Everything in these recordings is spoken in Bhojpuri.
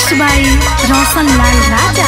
मिक्स बाय रोशन लाल राजा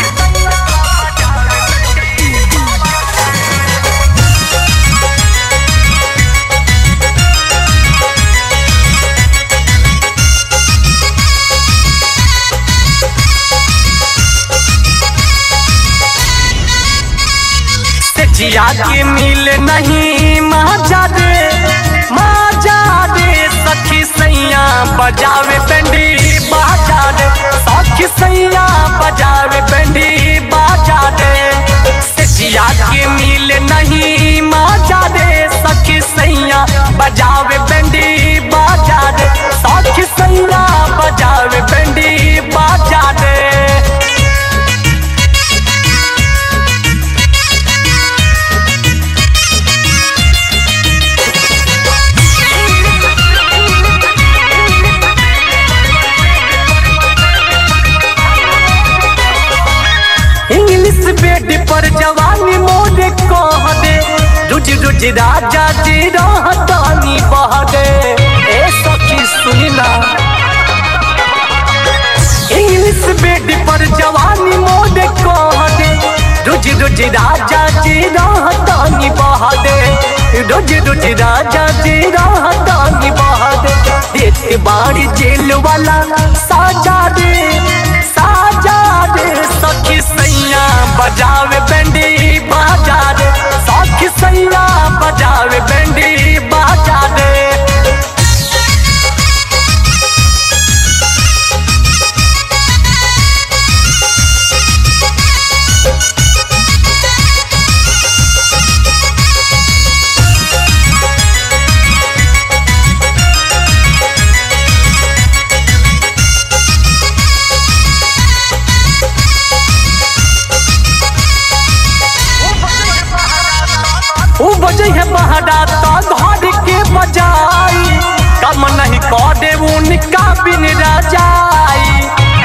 से जिया के मिल नहीं मजा दे मजा दे सखी सैया बजावे पेंडी बाजा दे सखी सैया बजावे पेंडी बाजा दे से जिया के मिल नहीं मजा दे सखी सैया बजावे पेंडी बाजा दे सखी सैया बजावे पेंडी बाजा दे इंग्लिश बेड पर जवानी मोरे कह दे रुज रुज राजा जी रहतानी बह दे ए सखी सुनी ना इंग्लिश बेड पर जवानी मोरे कह दे रुज रुज राजा जी रहतानी बह दे रुज रुज राजा जी रहतानी बह दे देत बाड़ी जेल वाला साजा दे साजा दे सखी सैया बजावे बेंडी बाजा दे सखी सैया बजावे बेंडी बाजा दे उ बजे है बहरा तो घर के बजाई कम नहीं करे उनका बिन रजाई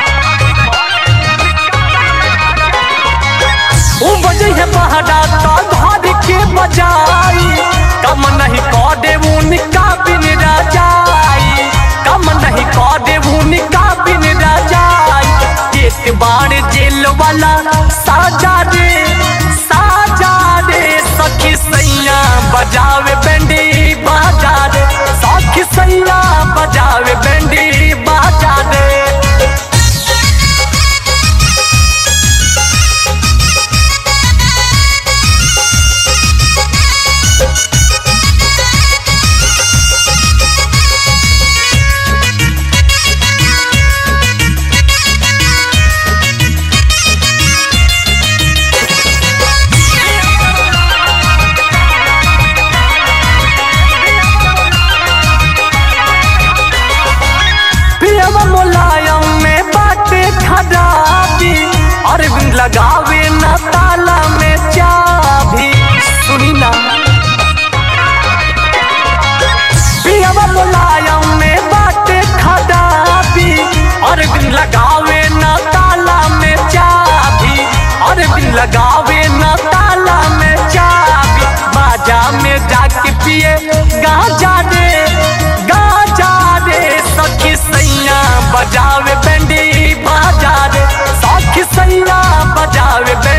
उ बजे है बहरा तो घर के बजाई कम नहीं करे उनका बिन रजाई कम नहीं करे उनका बिन रजाई एक बार जेल वाला साजा रे साजा रे सखी सैया बजावे बेंडी बाजा रे सखी सैया बजावे बेंडी बाजा रे पियवा मुलायम में बाटे खराबी अरविंद लगावे न ताला में चाबी सुनी ना पियवा मुलायम में बाटे खराबी अरविंद लगावे न ताला में चाबी अरविंद लगावे न ताला में चाबी बाजा में जाके पिए गाजा रे गाजा रे सखी सैया बजावे बेंडी बाजा रे सखी सैया बजावे बेंडी